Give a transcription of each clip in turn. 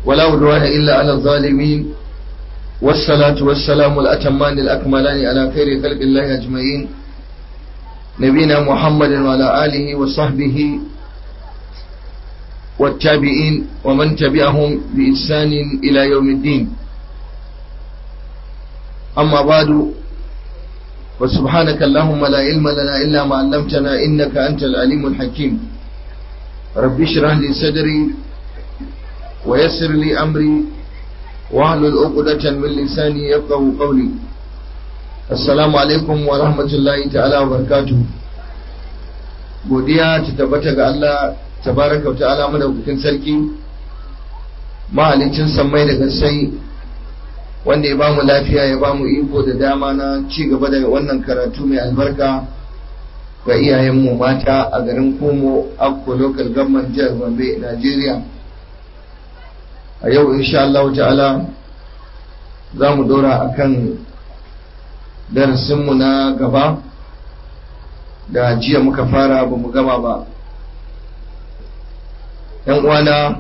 ولا عدوان إلا على الظالمين والصلاة والسلام الأتمان الأكملان على خير خلق الله أجمعين نبينا محمد وعلى آله وصحبه والتابعين ومن تبعهم بإحسان إلى يوم الدين أما بعد وسبحانك اللهم لا علم لنا إلا ما علمتنا إنك أنت العليم الحكيم رب اشرح لي صدري ويسر لي أمري واحلل عقدة من لساني يفقه قولي السلام عليكم ورحمة الله تعالى وبركاته godiya ta tabbata ga Allah tabaraka wa ta'ala madaukakin sarki mahalicin sammai da gassai wanda ya bamu lafiya ya bamu iko da dama na ci gaba da wannan karatu mai albarka ga iyayenmu mata a garin Kumo Akko Local Government Jihar Gombe Najeriya a yau insha Allah ta'ala za mu dora akan darasinmu na gaba da jiya muka fara ba mu gama ba ‘yan uwana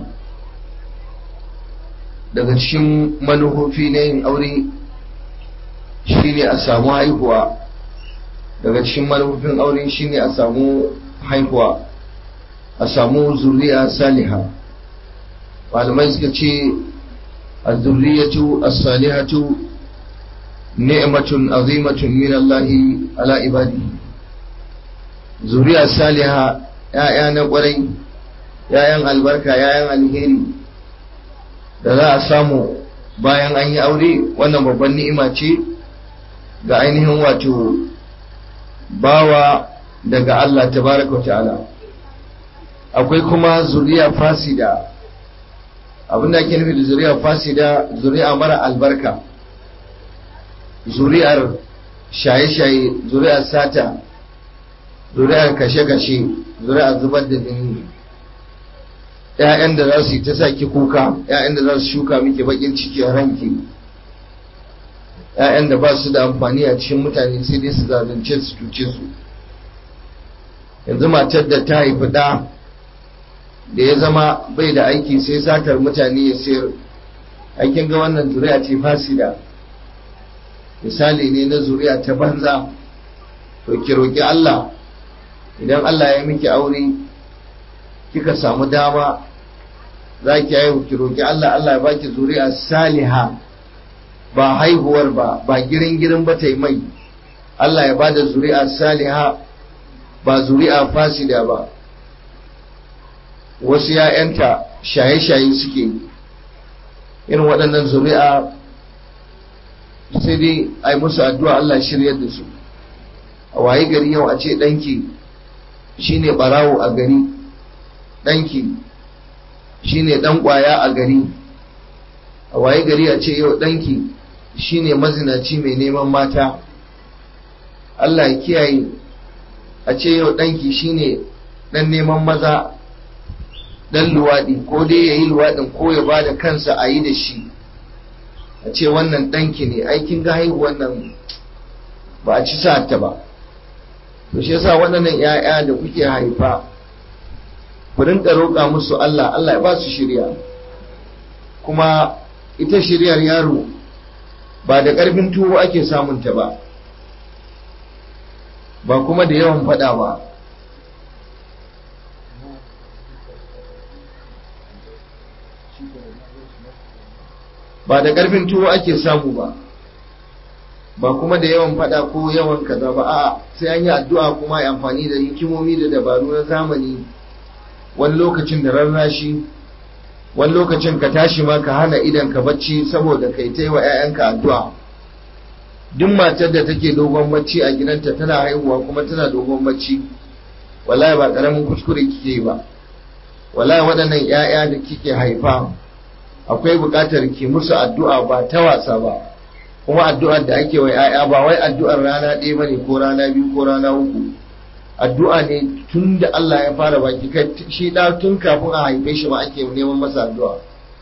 daga cikin manufofi na yin aure shine a samu haihuwa daga cikin manufofin aure shine a samu haihuwa a samu zuriya saliha malamai suka ce a zuriyatu as-salihatu ni'matun azimatun min Allah ala ibadi zuriya saliha ya'ya na kwarai yayan albarka yayan alheri da za a samu bayan an yi aure wannan babban ni'ima ce ga ainihin wato bawa daga Allah tabaraka ta'ala akwai kuma zuriya fasida abinda ake nufi da zuriya fasida zuriya mara albarka zuriyar shaye-shaye zuriyar sata zuriyar kashe-kashe zuriyar zubar da jini ‘ya'yan da za su yi ta sa ki kuka ‘ya'yan da za su shuka miki bakin ciki a ranki ‘ya'yan da ba su da amfani a cikin mutane sai dai su zalunce su cuce su yanzu matar da ta haifi ɗa da ya zama bai da aiki sai satar mutane ya sayar aikin ga wannan zuriya ce fasida misali ne na zuriya ta banza to ki roƙi Allah idan Allah ya miki aure kika samu dama za ki haihu ki roƙi Allah Allah ya baki zuri'a saliha ba haihuwar ba ba girin girin ba ta mai Allah ya bada zuri'a saliha ba zuri'a fasida ba wasu ‘ya'yanta shaye-shaye suke irin waɗannan zuri'a sai dai a yi musu addu'a Allah shiryar da su a waye gari yau a ce ɗanki shine ɓarawo a gari ɗanki shine ɗan ƙwaya a gari a waye gari a ce yau ɗanki shine mazinaci mai neman mata Allah ya kiyaye a ce yau ɗanki shine ɗan neman maza ɗan luwaɗi ko dai ya yi luwaɗin ko ya ba da kansa a yi da shi a ce wannan ɗanki ne aikin ga haihu wannan ba a ci sa'ata ba to shi yasa waɗannan 'ya'ya da kuke haifa ku rinka roƙa musu Allah Allah ya ba su shirya kuma ita shiryar yaro ba da ƙarfin tuwo ake samunta ba ba kuma da yawan faɗa ba ba da ƙarfin tuwo ake samu ba ba kuma da yawan fada ko yawan kaza ba a sai an yi addu'a kuma yi amfani da hikimomi da dabaru na zamani wani lokacin da rarrashi wani lokacin ka tashi ma ka hana idan ka bacci saboda kai ta yi wa 'ya'yanka addu'a duk matar da take dogon bacci a gidanta tana haihuwa kuma tana dogon bacci wallahi ba karamin kuskure kike yi ba wallahi waɗannan 'ya'ya da kike haifa akwai buƙatar ki musu addu'a ba ta wasa ba kuma addu'ar da ake wa ‘ya'ya ba wai addu'ar rana ɗaya ba ne ko rana biyu ko rana uku addu'a ne tun da Allah ya fara baki kai shi ɗa tun kafin a haife shi ma ake neman masa addu'a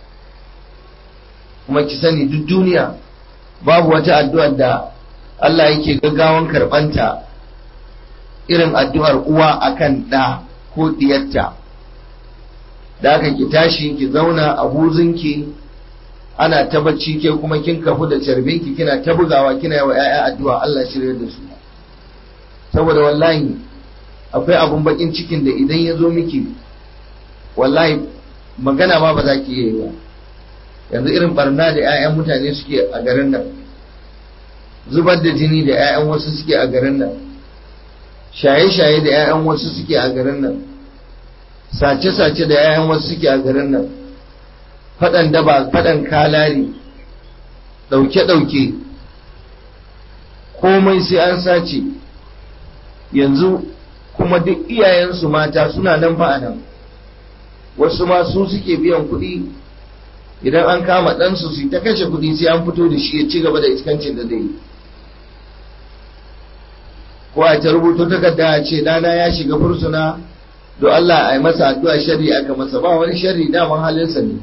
kuma ki sani duk duniya babu wata addu'ar da Allah yake gaggawan karɓanta irin addu'ar uwa akan ɗa ko ɗiyarta da aka ki tashi ki zauna a buzunki ana ta bacci ke kuma kin kafu da carbinki kina ta bugawa kina yi wa 'ya'ya addu'a Allah shirya da su saboda wallahi akwai abun bakin cikin da idan ya zo miki wallahi magana ma ba za ki yi ba yanzu irin barna da 'ya'yan mutane suke a garin nan zubar da jini da 'ya'yan wasu suke a garin nan shaye-shaye da 'ya'yan wasu suke a garin nan sace-sace da 'ya'yan wasu suke a garin nan faɗan daba faɗan kalari ɗauke-ɗauke komai sai an sace yanzu kuma duk iyayensu mata suna nan fa nan wasu ma su suke biyan kuɗi idan an kama ɗansu su ta kashe kuɗi sai an fito da shi ya ci gaba da iskancin da zai yi ko a ta rubuto takarda a ce ɗana ya shiga fursuna don Allah a yi masa addu'a shari aka masa ba wani shari daman halinsa ne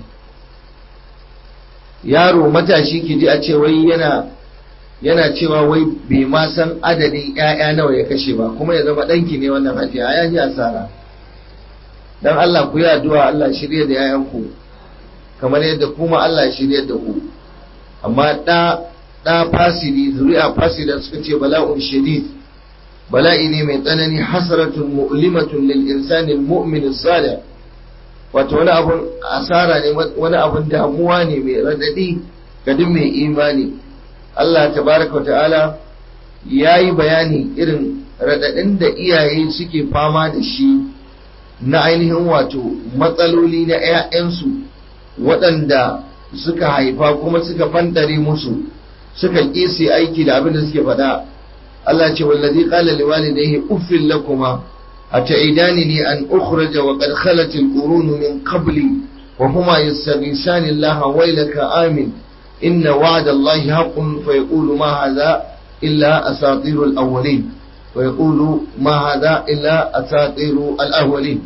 yaro matashi ki ji a ce wai yana yana cewa wai bai ma san adadin ƴaƴa nawa ya kashe ba kuma ya zama ɗanki ne wannan hajiya ya ji asara dan Allah ku yi addu'a Allah shirya da ƴaƴanku kamar yadda kuma Allah shirya da ku amma ɗa ɗa fasidi zuri'a fasida suka ce bala'un shadid bala'i ne mai tsanani hasratun mu'limatun lil insani mu'min salih wato wani abun asara ne wani abun damuwa ne mai radadi ga duk mai imani Allah tabaraka wa ta'ala ya yi bayani irin radadin da iyaye suke fama da shi na ainihin wato matsaloli na 'ya'yansu waɗanda suka haifa kuma suka fantare musu suka ƙi aiki da abin da suke faɗa Allah ce wallazi qala liwalidayhi uffil lakuma أتعيدانني أن أخرج وقد خلت القرون من قبلي وهما يستغيثان الله ويلك آمن إن وعد الله حق فيقول ما هذا إلا أساطير الأولين ويقول ما هذا إلا أساطير الأولين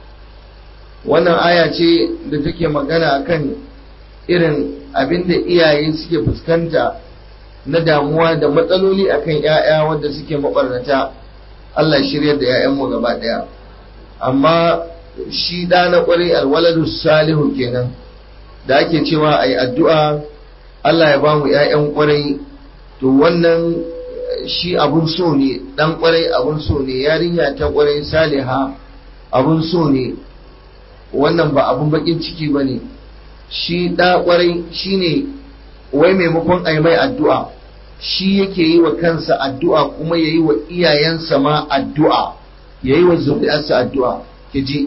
wannan aya ce da take magana akan irin abin da iyaye suke fuskanta na damuwa da matsaloli akan 'ya'ya wanda suke mabarnata Allah shiryar da 'ya'yanmu gaba ɗaya amma shi ɗa na ƙwarai alwaladu salihu kenan da ake cewa a yi addu'a Allah ya ba mu 'ya'yan ƙwarai to wannan shi abun so ne ɗan ƙwarai abun so ne yarinya ta ƙwarai saliha abun so ne wannan ba abun baƙin ciki ba ne shi ɗa ƙwarai shi ne wai maimakon a yi mai addu'a shi yake yi wa kansa addu'a kuma ya yi wa iyayensa ma addu'a ya yi wa zuri'arsa addu'a ki ji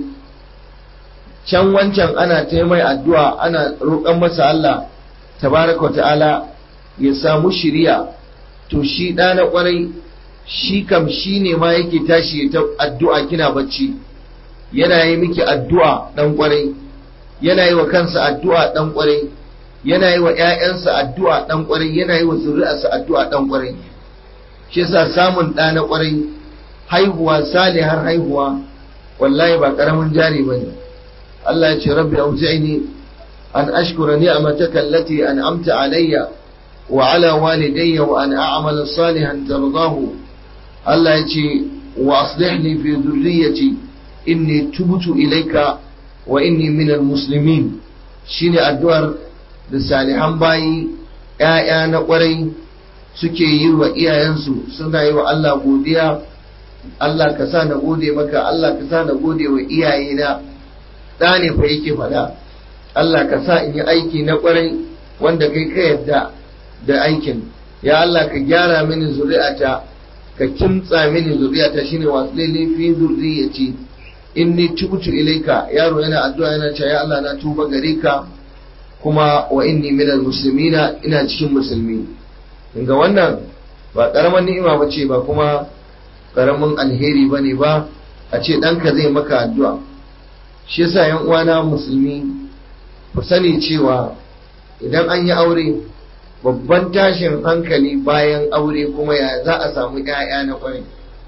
can wancan ana ta mai addu'a ana roƙon masa Allah tabaraka wa ta'ala ya samu shiriya to shi ɗa na ƙwarai shi kam shi ne ma yake tashi ta addu'a kina bacci yana yi miki addu'a ɗan ƙwarai yana yi wa kansa addu'a ɗan ƙwarai yana yi wa ‘ya'yansa addu'a ɗan ƙwarai yana yi wa zuri'arsa addu'a ɗan ƙwarai shi yasa samun ɗa na ƙwarai haihuwa sale har haihuwa wallahi ba ƙaramin jari ba ne Allah ya ce rabbi auzi'ni an ashkura ni'mataka allati an'amta alayya wa ala walidayya wa an a'mala salihan tardahu Allah ya ce wa aslih li fi dhurriyyati inni tubtu ilayka wa inni minal muslimin shine addu'ar da salihan bayi ‘ya'ya na ƙwarai suke yi wa iyayensu suna yi wa Allah godiya Allah ka sa na gode maka Allah ka sa na gode wa iyayena ɗa ne fa yake faɗa Allah ka sa in yi aiki na ƙwarai wanda kai ka yadda da aikin ya Allah ka gyara mini zuri'ata ka kimtsa mini zuri'ata shine wasu fi zurriyati inni tubtu ilaika yaro yana addu'a yana cewa ya Allah na tuba gare ka kuma wa inni minal muslimina ina cikin musulmi ga wannan ba karaman ni'ima ba ce ba kuma karamin alheri ba ne ba a ce ɗanka zai maka addu'a shi yasa yan uwana musulmi ku sani cewa idan an yi aure babban tashin hankali bayan aure kuma ya za a samu ‘ya'ya na kwarai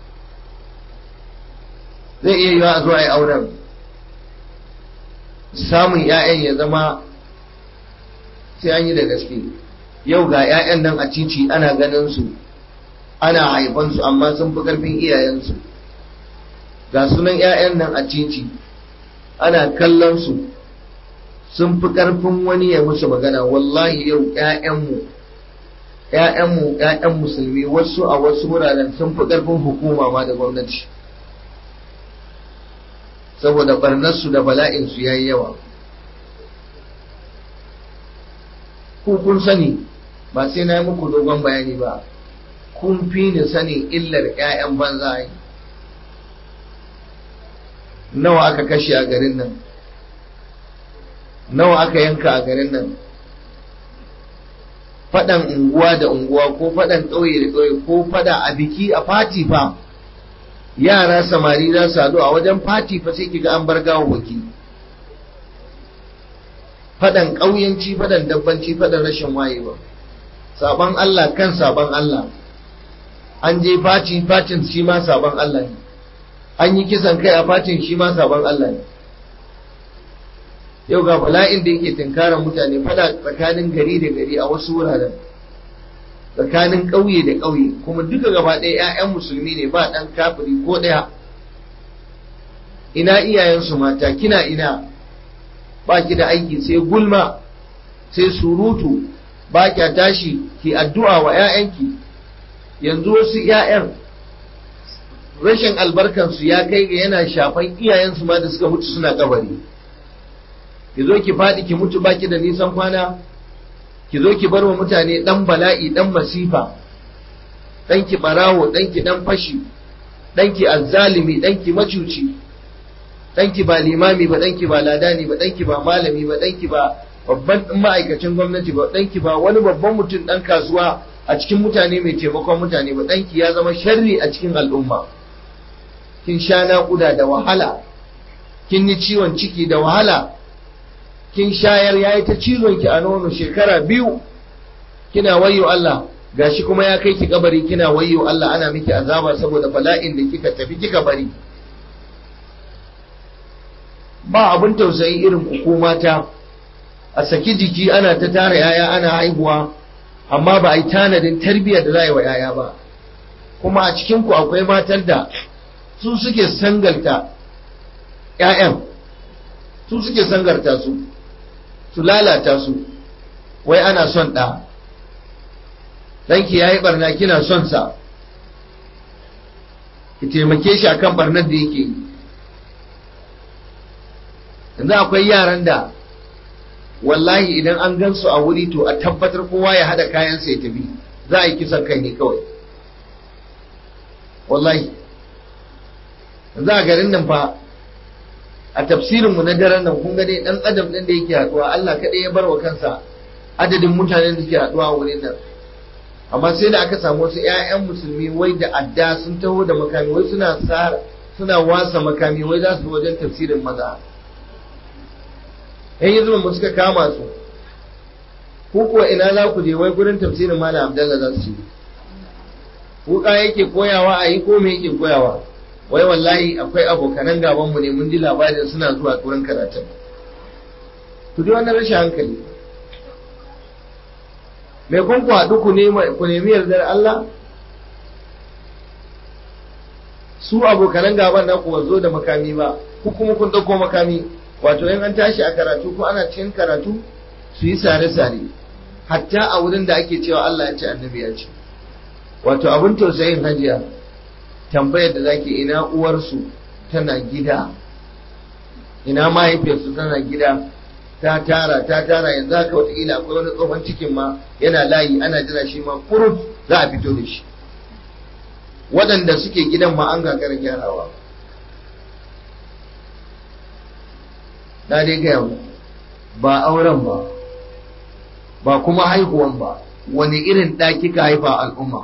zai iya yiwa a zo a yi auren samun ‘ya'yan ya zama sai an yi da gaske yau ga 'ya'yan nan a cici ana ganin su ana haifansu amma sun fi karfin iyayensu ga sunan 'ya'yan nan a cici ana kallon su sun fi ƙarfin wani ya musu magana wallahi yau ƴaƴanmu ƴaƴanmu ƴaƴan musulmi wasu a wasu wuraren sun fi ƙarfin hukuma ma da gwamnati saboda barnarsu da bala'insu ya yi yawa ku kun sani ba sai na yi muku dogon bayani ba kun fi ni sanin illar 'ya'yan banza yi nawa aka kashe a garin nan nawa aka yanka a garin nan faɗan unguwa da unguwa ko faɗan ƙauye da ƙauye ko faɗa a biki a fati fa yara samari za su haɗu a wajen fati fa sai kiga an bar gawo waki faɗan ƙauyenci faɗan dabbanci faɗan rashin wayewa saban Allah kan saban Allah an je fati fatin shi ma saban Allah ne an yi kisan kai a fatin shi ma saban Allah ne yau ga bala'in da yake tinkara mutane fada tsakanin gari da gari a wasu wuraren tsakanin ƙauye da ƙauye kuma duka gaba ɗaya 'ya'yan musulmi ne ba ɗan kafiri ko ɗaya ina iyayensu mata kina ina ba ki da aiki sai gulma sai surutu ba kya tashi ki addu'a wa 'ya'yanki yanzu wasu 'ya'yan rashin albarkansu ya kai ga yana shafan iyayensu ma da suka mutu suna kabari ki zo ki faɗi ki mutu baki da nisan kwana ki zo ki bar wa mutane ɗan bala'i ɗan masifa ɗanki ɓarawo ɗanki ɗan fashi ɗanki azzalimi ɗanki macuci ɗanki ba limami ba ɗanki ba ladani ba ɗanki ba malami ba ɗanki ba babban ma'aikacin gwamnati ba ɗanki ba wani babban mutum ɗan kasuwa a cikin mutane mai taimakon mutane ba ɗanki ya zama sharri a cikin al'umma kin sha naƙuda da wahala kin yi ciwon ciki da wahala kin shayar ya yi ta cizon ki a nono shekara biyu kina wayyo Allah gashi kuma ya kai ki kabari kina wayyo Allah ana miki azaba saboda bala'in da kika tafi kika bari ba abin tausayi irin hukumata a saki jiki ana ta tara yaya ana haihuwa amma ba a yi tanadin tarbiyyar da za a yi wa yaya ba kuma a cikin ku akwai matan da su suke sangalta 'ya'yan su suke sangarta su su lalata su wai ana son ɗa ɗanki ya yi ɓarna kina son sa ki taimake shi akan ɓarnar da yake yi yanzu akwai yaran da wallahi idan an gan su a wuri to a tabbatar kowa ya haɗa kayansa ya tafi za a yi kisan kai ne kawai wallahi yanzu a garin nan fa a tafsirin mu na daren nan kun ga dai dan adam din da yake haduwa Allah kadai ya bar wa kansa adadin mutanen da suke haduwa a wurin nan amma sai da aka samu wasu ƴaƴan musulmi wai da adda sun taho da makami wai suna sara suna wasa makami wai za su wajen tafsirin maza yan yanzu mu suka kama su ku kuwa ina za ku je wai gurin tafsirin malam Abdallah za su yi wuka yake koyawa a yi ko me yake koyawa wai wallahi akwai abokanan gabanmu ne mun ji labarin suna zuwa wurin karatun ku ji wannan rashin hankali me kun ku haɗu ku nemi yardar Allah su abokanan gaban na ku zo da makami ba ku kuma kun ɗauko makami wato in an tashi a karatu ko ana cikin karatu su yi sare-sare hatta a wurin da ake cewa Allah ya ce annabi ya ce wato abin tausayin hajiya tambayar da zaki ina uwarsu tana gida ina mahaifiyarsu tana gida ta tara ta tara yanzu haka wataƙila akwai wani tsohon cikin ma yana layi ana jira shi ma kurut za a fito da shi waɗanda suke gidan ma an gagara gyarawa na dai gaya mu ba auren ba ba kuma haihuwan ba wani irin ɗa kika haifa al'umma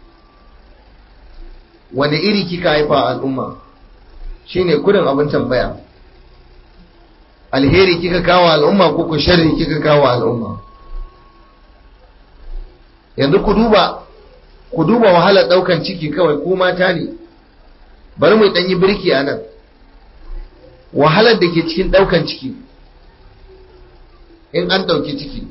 wani iri kika haifa al'umma shine kudin abin tambaya alheri kika kawo al'umma ko ku sharri kika kawo al'umma yanzu ku duba ku duba wahalar daukan ciki kawai ku mata ne bari mu dan yi birki a nan wahalar da ke cikin daukan ciki in an dauki ciki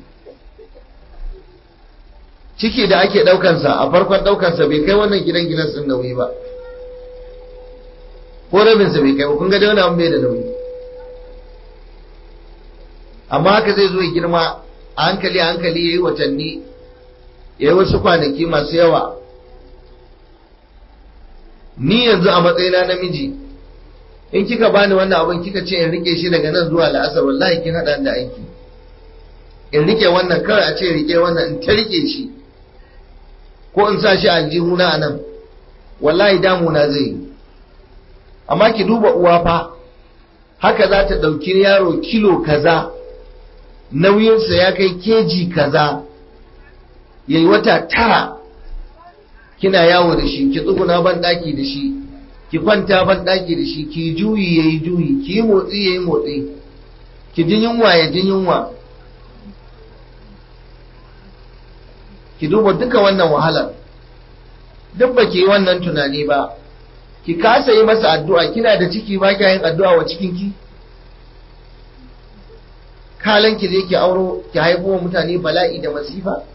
ciki da ake daukansa a farkon daukansa bai kai wannan gidan gidan sun nauyi ba ko rabinsa bai kai ba kun ga da wani abu bai da nauyi amma haka zai zo ya girma a hankali a hankali ya yi watanni ya yi wasu kwanaki masu yawa ni yanzu a matsayina namiji in kika bani wannan abin kika ce in rike shi daga nan zuwa la'asar wallahi kin haɗa da aiki in rike wannan kawai a ce rike wannan in ta rike shi ko in sa shi aljihuna a nan wallahi damuna zai yi amma ki duba uwa fa haka za ta ɗauki yaro kilo kaza nauyinsa ya kai keji kaza ya yi wata tara kina yawo da shi ki tsuguna ban ɗaki da shi ki kwanta ban ɗaki da shi ki juyi ya yi juyi ki yi motsi ya yi motsi ki jin yunwa ya jin yunwa ki duba duka wannan wahalar duk ba ki yi wannan tunani ba ki kasa yi masa addu'a kina da ciki ba kya yin addu'a wa cikinki kalan ki je ki auro ki haifo wa mutane bala'i da masifa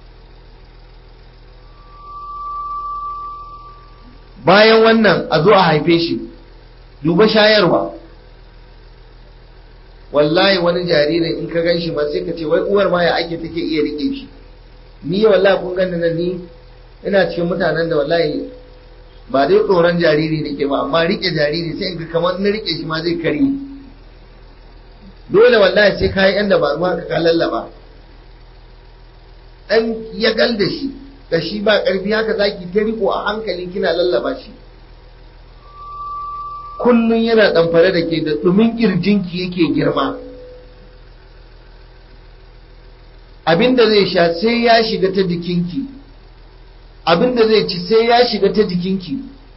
bayan wannan a zo a haife shi duba shayarwa wallahi wani jaririn in ka gan shi ma sai ka ce wai uwar ma ya ake take iya rike shi ni wallahi kun gani nan ni ina cikin mutanen da wallahi ba dai tsoron jariri nake ba amma rike jariri sai in ga kamar na rike shi ma zai kare dole wallahi sai kayi yan dabaru haka ka lallaba dan ya gal da shi da shi ba karfi haka zaki ta riko a hankali kina lallaba shi kullun yana ɗamfare da ke da ɗumin ƙirjinki yake girma abinda zai sha sai ya shiga ta jikinki abinda zai ci sai ya shiga ta jikinki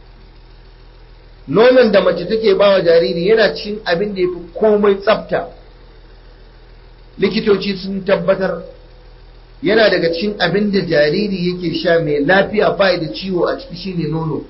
nonon da mace take ba wa jariri yana cin abin da ya fi komai tsafta likitoci sun tabbatar yana daga cikin abin da jariri yake sha mai lafiya bai da ciwo a ciki shine nono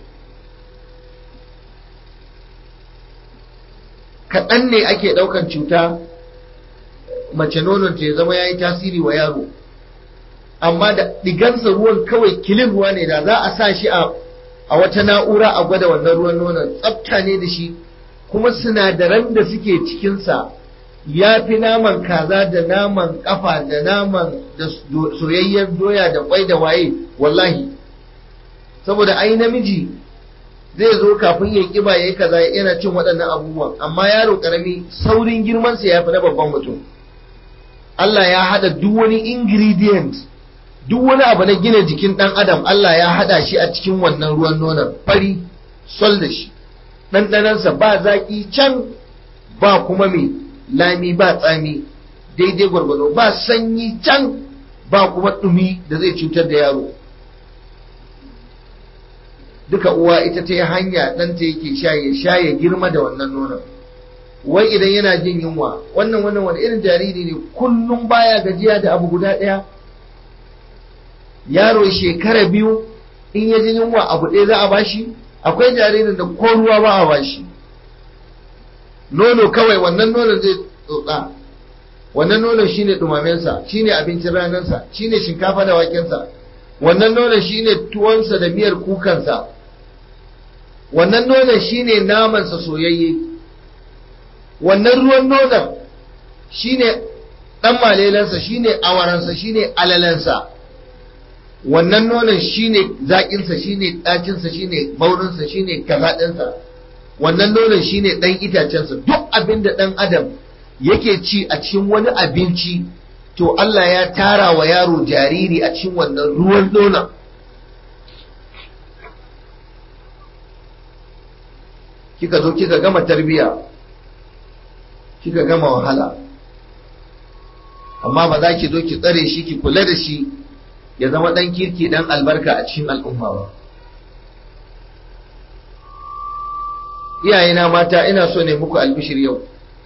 kaɗan ne ake ɗaukan cuta mace nonon ta ya zama ya yi tasiri wa yaro amma da ɗigansa ruwan kawai kilin ruwa ne da za a sa shi a wata na'ura a gwada wannan ruwan nonon tsafta ne da shi kuma sinadaran da suke cikinsa ya fi naman kaza da naman kafa da naman da soyayyar doya da kwai da waye wallahi saboda ai namiji zai zo kafin ya kiba ya yi kaza yana cin waɗannan abubuwan amma yaro ƙarami saurin girmansa ya fi na babban mutum Allah ya haɗa duk wani ingredient duk wani abu na gina jikin ɗan adam Allah ya haɗa shi a cikin wannan ruwan nonon fari sol da shi ɗanɗanansa ba zaƙi can ba kuma mai lami ba tsami daidai gwargwado ba sanyi can ba kuma ɗumi da zai cutar da yaro duka uwa ita ta yi hanya ɗanta yake sha ya sha ya girma da wannan nonon wai idan yana jin yunwa wannan wannan wani irin jariri ne kullum baya gajiya da abu guda ɗaya yaro shekara biyu in ya ji yunwa abu ɗaya za a bashi akwai jaririn da ko ruwa ba a bashi nono kawai wannan nonon zai tsotsa wannan nonon shine dumamensa shine abincin ranarsa shine shinkafa da wakensa wannan nonon shine tuwonsa da miyar kukansa wannan nonon shine namansa soyayye wannan ruwan nonon shine dan malelansa shine awaransa shine alalansa wannan nonon shine zaƙinsa shine ɗacinsa shine baurinsa shine kazaɗinsa wannan nonon shine ɗan itacensa duk abin da ɗan adam yake ci a cikin wani abinci to Allah ya tara wa yaro jariri a cikin wannan ruwan nonon kika zo kika gama tarbiya kika gama wahala amma ba za ki zo ki tsare shi ki kula da shi ya zama ɗan kirki ɗan albarka a cikin al'umma ba iyayena mata ina so ne muku albishir yau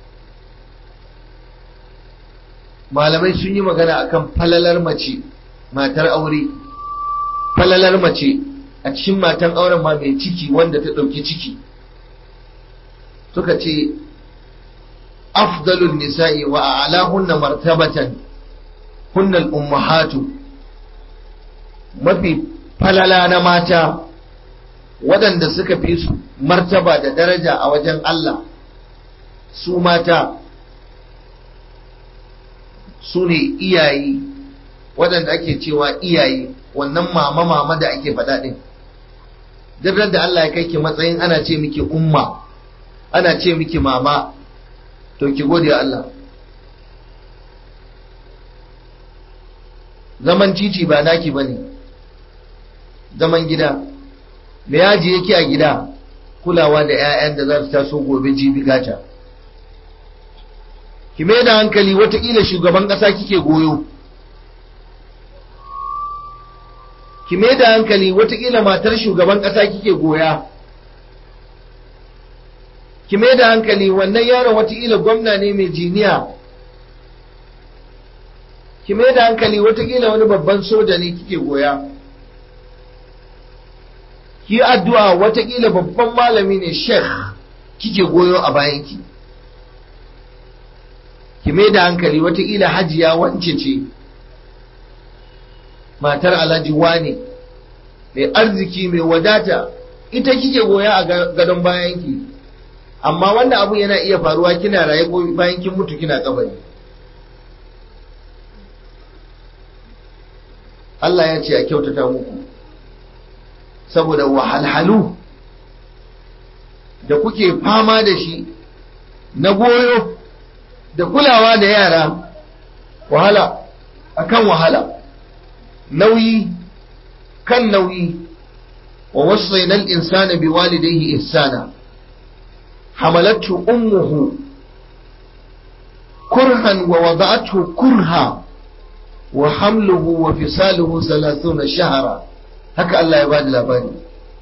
malamai sun yi magana akan falalar mace matar aure falalar mace a cikin matan auren ma mai ciki wanda ta ɗauki ciki suka ce afdalun nisa'i wa a'lahunna martabatan hunnal ummahatu mafi falala na mata waɗanda suka fi su martaba da daraja a wajen Allah su mata su ne iyaye waɗanda ake cewa iyaye wannan mama mama da ake faɗa ɗin duk da Allah ya kai ki matsayin ana ce miki umma ana ce miki mama to ki gode Allah zaman titi ba naki bane zaman gida me yaji yake a gida kulawa da 'ya'yan da za su taso gobe jibi gata ki mai da hankali watakila shugaban ƙasa kike goyo ki mai da hankali watakila matar shugaban ƙasa kike goya ki mai da hankali wannan yaron watakila gwamna ne mai jiniya ki mai da hankali watakila wani babban soja ne kike goya ki addu'a watakila babban malami ne sheikh kike goyo a bayanki ki mai da hankali watakila hajiya wance ce matar alhaji wane mai arziki mai wadata ita kike goya a gadon bayanki amma wannan abu yana iya faruwa kina raye bayan kin mutu kina kabari Allah ya ce a kyautata muku saboda wahalhalu da kuke fama da shi na goyo da kulawa da yara wahala akan wahala nauyi kan nauyi wa wasaina al-insana biwalidayhi ihsana حملته أمه كرها ووضعته كرها وحمله وفصاله ثلاثون شهرا haka Allah ya ba da labari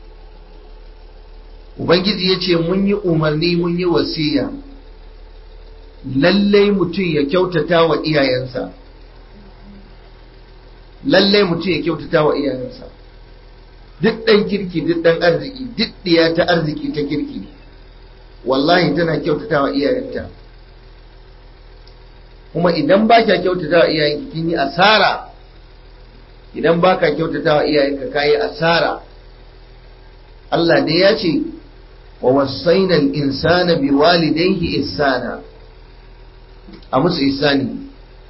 Ubangiji ya ce mun yi umarni mun yi wasiya lallai mutum ya kyautata wa iyayensa lallai mutum ya kyautata wa iyayensa duk ɗan kirki duk ɗan arziki duk ɗiya ta arziki ta kirki wallahi tana kyautata wa iyayenta kuma idan ba kya kyautata wa iyayenki kin yi asara idan ba ka kyautata wa iyayenka ka yi asara Allah dai ya ce wa wasaina al-insana bi walidayhi ihsana a musu ihsani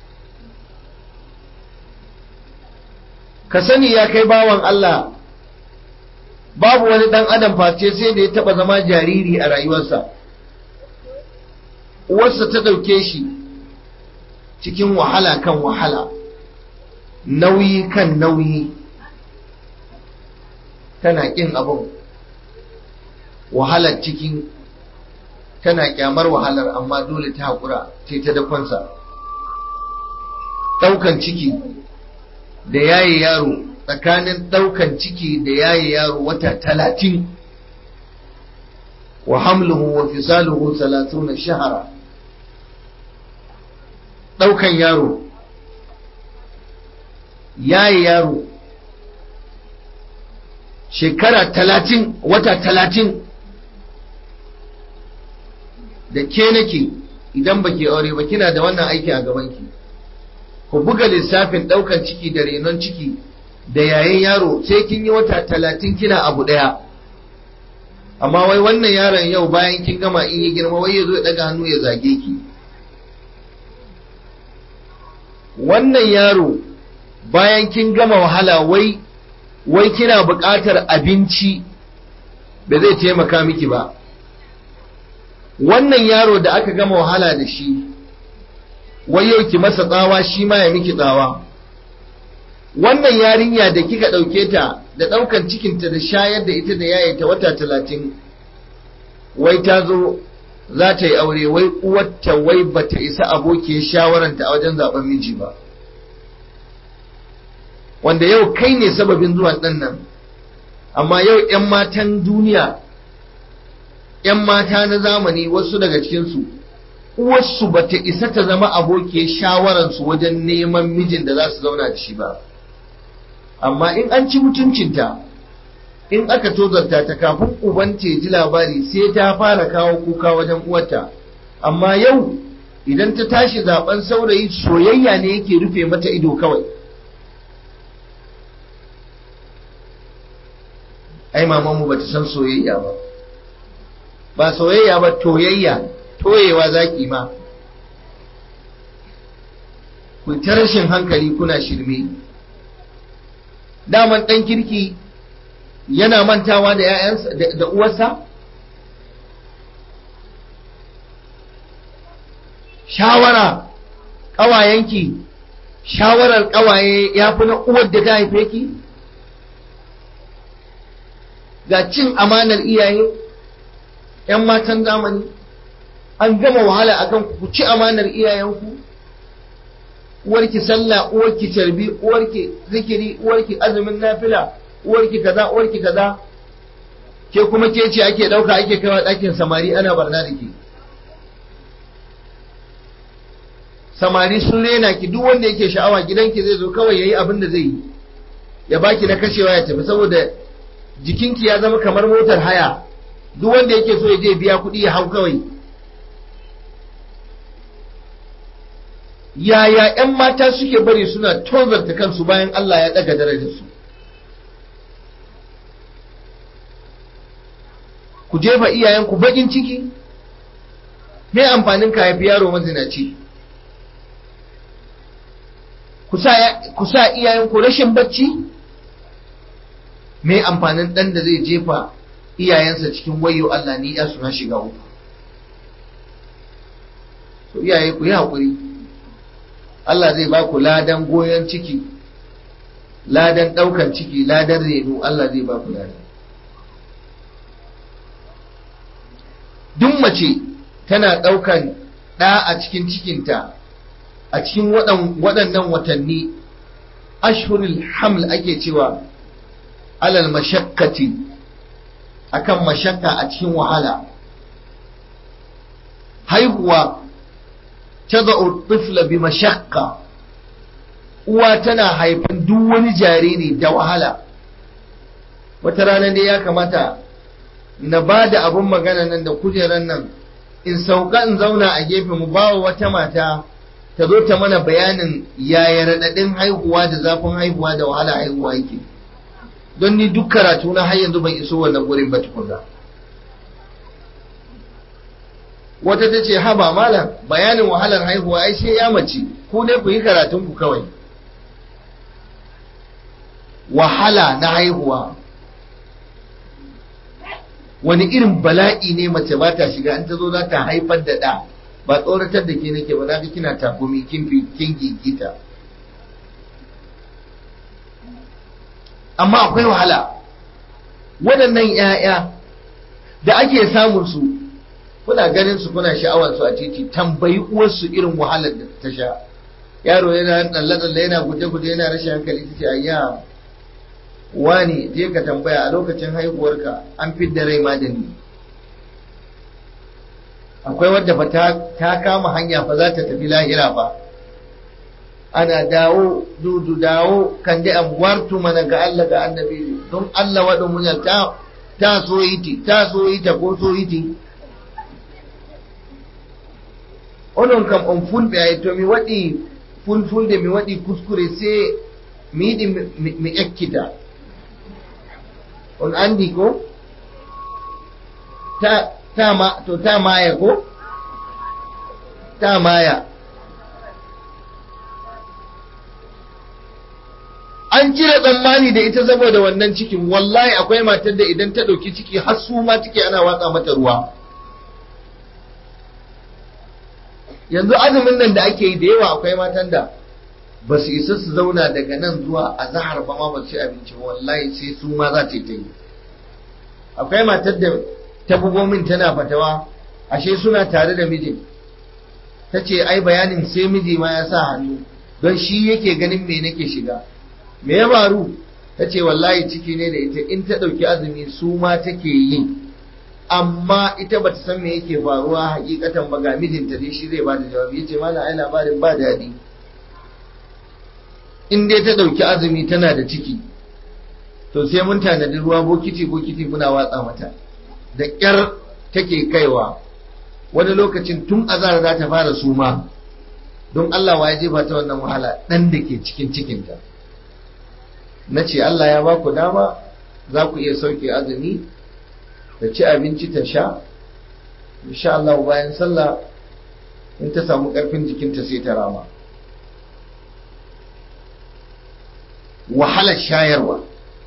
ka sani ya kai bawan Allah babu wani dan adam face sai da ya taba zama jariri a rayuwarsa uwarsa ta ɗauke shi cikin wahala kan wahala nauyi kan nauyi tana ƙin abin wahalar cikin tana kyamar wahalar amma dole ta haƙura ce ta dafansa ɗaukan ciki da yaye yaro tsakanin ɗaukan ciki da yaye yaro wata talatin wa hamluhu wa fisaluhu salatuna shahara ɗaukan yaro yaye yaro shekara talatin wata talatin da ke nake idan baki aure ba kina da wannan aiki a gabanki ku buga lissafin ɗaukan ciki da renon ciki da yayin yaro sai kin yi wata talatin kina abu ɗaya amma wai wannan yaron yau bayan kin gama in yi girma wai ya zo ya ɗaga hannu ya zage ki wannan yaro bayan kin gama wahala wai wai kina buƙatar abinci da zai taimaka miki ba wannan yaro da aka gama wahala da shi wai yau ki masa tsawa shi ma ya miki tsawa wannan yarinya da kika ɗauke ta da ɗaukan cikinta da shayar da ita da yaye ta wata talatin wai ta zo za ta yi aure wai uwarta wai bata isa abokiyar shawaranta a wajen zaben miji ba wanda yau kai ne sababin zuwan ɗan nan amma yau 'yan matan duniya 'yan mata na zamani wasu daga cikinsu uwarsu ba ta isa ta zama abokiyar shawararsu wajen neman mijin da za su zauna da shi ba amma in an ci mutuncinta in aka tozarta ta kafin uban ta ji labari sai ta fara kawo kuka wajen uwarta amma yau idan ta tashi zaben saurayi soyayya ne yake rufe mata ido kawai ai mamanmu ba ta san soyayya ba ba soyayya ba toyayya toyewa zaki ma ku ta rashin hankali kuna shirme daman ɗan kirki yana mantawa da ‘ya'yansa da uwarsa shawara ƙawayenki shawarar ƙawaye ya fi na uwar da ta haife ki ga cin amanar iyaye ‘yan matan zamani an gama wahala a kan ku ci amanar iyayenku uwarki sallah uwarki carbi uwarki zikiri uwarki azumin nafila uwarki kaza uwarki kaza ke kuma ke ce ake ɗauka ake kaiwa ɗakin samari ana barna da ke samari sun rena ki duk wanda yake sha'awa gidanki zai zo kawai yayi abin da zai yi ya baki na kashewa ya tafi saboda jikinki ya zama kamar motar haya duk wanda yake so ya je biya kuɗi ya hau kawai yaya 'yan mata suke bari suna tozarta kansu bayan Allah ya ɗaga darajarsu ku jefa iyayenku bakin ciki me amfanin ka haifi yaro mazinaci ku sa iyayenku rashin bacci me amfanin ɗan da zai jefa iyayensa cikin wayo Allah ni ya suna shiga uku so iyaye ku yi haƙuri Allah zai ba ku ladan goyon ciki ladan ɗaukan ciki ladan reno Allah zai ba ku ladan duk mace tana ɗaukan ɗa a cikin cikinta a cikin waɗannan watanni ashhurul haml ake cewa alal mashakkati akan mashakka a cikin wahala haihuwa tada'u tifla bi mashakka uwa tana haifan duk wani jariri da wahala wata rana dai ya kamata na ba da abin magana nan da kujeran nan in sauka in zauna a gefe mu ba wa wata mata ta zo ta mana bayanin yaya raɗaɗin haihuwa da zafin haihuwa da wahala haihuwa yake don ni duk karatu na har yanzu ban iso wannan gurin ba tukunna wata ta ce haba malam bayanin wahalar haihuwa ai sai ya mace ku ne ku yi karatun ku kawai wahala na haihuwa wani irin bala'i ne mace ba ta shiga an ta zo za ta haifar da ɗa ba tsoratar da ke nake ba za ka kina takumi kin fi kin gigita amma akwai wahala waɗannan 'ya'ya da ake samun su kuna ganin su kuna sha'awar su a titi tambayi uwarsu irin wahalar da ta sha yaro yana tsalle-tsalle yana guje-guje yana rashin hankali ta ce ayya wani je ka tambaya a lokacin haihuwarka an fidda rai ma da ni akwai wadda fa ta kama hanya fa za ta tafi lahira fa ana dawo dudu dawo kan dai amwartu mana ga Allah ga annabi don Allah wadda mun ta ta so yiti ta so yita ko so yiti onon kam on fulɓe ay to mi waɗi fulfulde mi waɗi kuskure se mi yiɗi mi ekkita on andi ko ta ta ma to ta maya ko ta maya an cire tsammani da ita saboda wannan cikin wallahi akwai matar da idan ta ɗauki ciki har su ma ciki ana watsa mata ruwa yanzu azumin nan da ake yi da yawa akwai matan da ba su isa su zauna daga nan zuwa a zahar ba ma ba su ci abinci wallahi sai su ma za ta yi akwai matar da ta bugo min tana fatawa ashe suna tare da mijin ta ce ai bayanin sai miji ma ya sa hannu don shi yake ganin me nake shiga me ya faru ta ce wallahi ciki ne da ita in ta ɗauki azumi su ma take yi amma ita bata san me yake faruwa hakikatan ba ga mijinta dai shi zai bada jawabi yace mana ai labarin ba daɗi in dai ta ɗauki azumi tana da ciki to sai mun tanadi ruwa bokiti bokiti muna watsa mata da ƙyar take kaiwa wani lokacin tun azara za ta fara suma don Allah wa ya jefa ta wannan wahala ɗan da ke cikin cikinta na ce Allah ya ba ku dama za ku iya sauke azumi da ci abinci ta sha insha Allah bayan sallah in ta samu ƙarfin jikinta sai ta rama wahalar shayarwa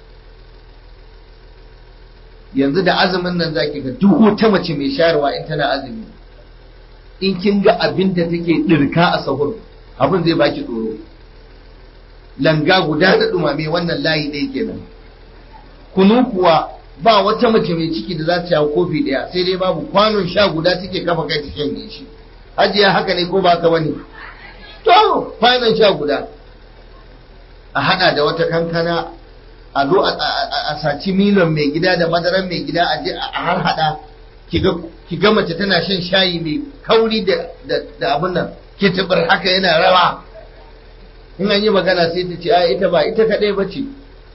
yanzu da azumin nan zaki ga duk wata mace mai shayarwa in tana azumi in kin ga abin da take dirka a sahur abin zai baki tsoro langa guda da dumame wannan layi ɗaya kenan kunu kuwa ba wata mace mai ciki da za ta yawo kofi ɗaya sai dai babu kwanon sha guda take kafa kai ta shanye shi hajiya haka ne ko ba haka bane to kwanon sha guda a hada da wata kankana a zo a saci milon mai gida da madaran mai gida a je a har hada ki ga mace tana shan shayi mai kauri da abin nan ke tabar haka yana rawa in an yi magana sai ta ce a ita ba ita kadai ba ce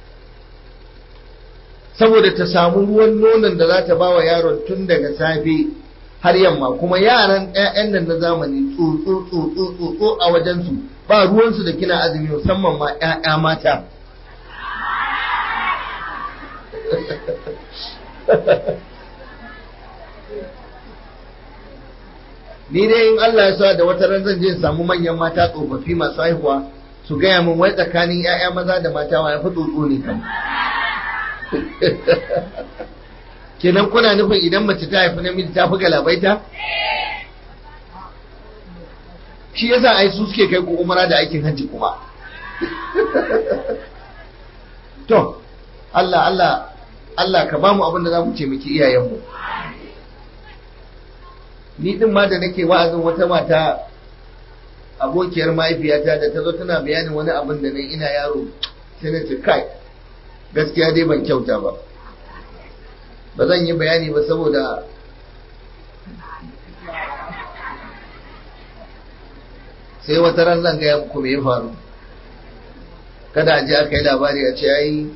saboda ta samu ruwan nonon da za ta ba wa yaron tun daga safe har yamma kuma yaran 'ya'yan nan na zamani tsotso tsotso tsotso a wajensu ba ruwansu da kina azumi musamman ma 'ya'ya mata ni dai in Allah ya sa da wata ran zan je samu manyan mata tsofaffi masu haihuwa su gaya min wai tsakanin 'ya'ya maza da mata wa ya fi tsotso ne kan kenan kuna nufin idan mace ta haifi namiji ta fi galabaita shi yasa ai su suke kai ku umara da aikin hajji kuma to Allah Allah Allah ka bamu abin da za mu ce miki iyayenmu ni din ma da nake wa'azin wata mata abokiyar mahaifiyata da ta zo tana bayanin wani abin da nan ina yaro sai na ce kai gaskiya dai ban kyauta ba ba zan yi bayani ba saboda sai wata ran zan gaya muku me ya faru kada a ji aka yi labari a ce ai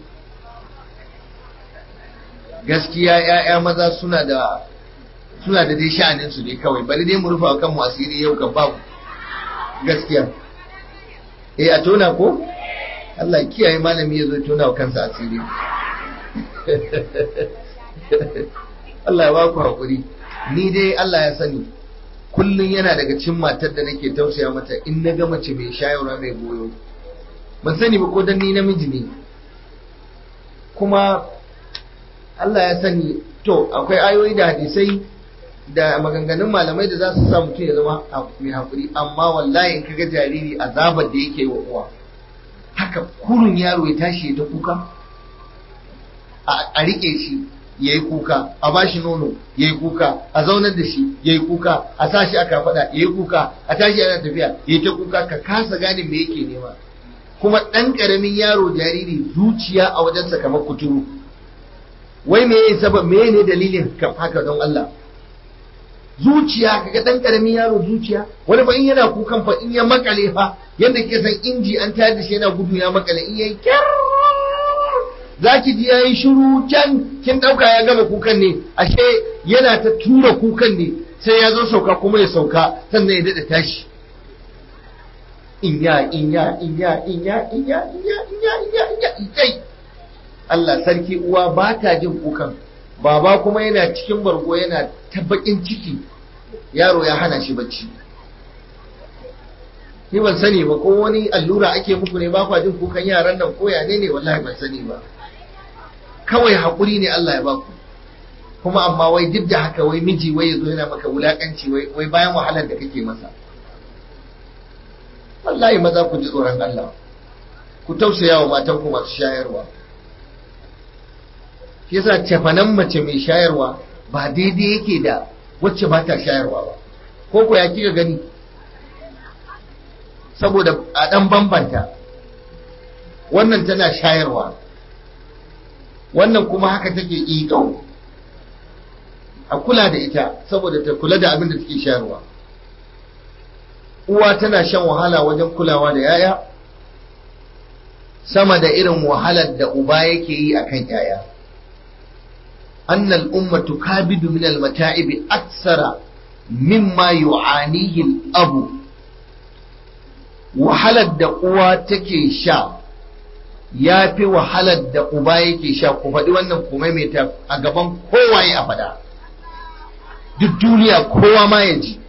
gaskiya ‘ya'ya maza suna da suna da dai sha'anin su ne kawai bari dai mu rufa kan mu asiri yau kan babu gaskiya eh a tona ko Allah kiyaye malami ya zo tona wa kansa asiri Allah ya ba ku haƙuri ni dai Allah ya sani kullum yana daga cin matar da nake tausaya mata in na ga mace mai shayarwa mai goyo ban sani ba ko dan ni namiji ne kuma Allah ya sani to akwai ayoyi da hadisai da maganganun malamai da za su sa mutum ya zama mai haƙuri amma wallahi in kaga jariri azabar da yake wa uwa haka kurun yaro ya tashi ya ta kuka a riƙe shi ya yi kuka a ba shi nono ya yi kuka a zaunar da shi ya yi kuka a sa shi a kafaɗa ya yi kuka a tashi yana tafiya ya yi ta kuka ka kasa gane me yake nema kuma ɗan ƙaramin yaro jariri zuciya a wajensa kamar kuturu wai me yayi sabab me ne dalilin haka don Allah zuciya kaga ɗan ƙaramin yaro zuciya wani fa in yana kukan fa in ya makale fa yadda ke san inji an tayar da shi yana gudu ya makale in yayi kyar za ki ji yayi shiru can kin ɗauka ya gama kukan ne ashe yana ta tura kukan ne sai ya zo sauka kuma ya sauka sannan ya daɗa tashi inya inya inya inya inya inya inya inya inya inya Allah sarki uwa ba ta jin kukan baba kuma yana cikin bargo yana ta bakin ciki yaro ya hana shi bacci ni ban sani ba ko wani allura ake muku ne ba kwa jin kukan yaran nan ko ya ne ne wallahi ban sani ba kawai haƙuri ne Allah ya baku kuma amma wai duk da haka wai miji wai yazo yana maka wulakanci wai wai bayan wahalar da kake masa wallahi maza ku ji tsoron Allah ku tausaya wa matan ku masu shayarwa yasa cefanen mace mai shayarwa ba daidai yake da wacce ba ta shayarwa ba ko ko ya kika gani saboda a dan bambanta wannan tana shayarwa wannan kuma haka take ƙiƙau a kula da ita saboda ta kula da abin da take shayarwa uwa tana shan wahala wajen kulawa da yaya sama da irin wahalar da uba yake yi akan yaya annal umma tukabidu min almata'ibi aksara mimma yu'anihi al-abu wahalar da uwa take sha ya fi wahalar da uba yake sha ku faɗi wannan kuma mai ta a gaban kowaye a faɗa duk duniya kowa ma ya ji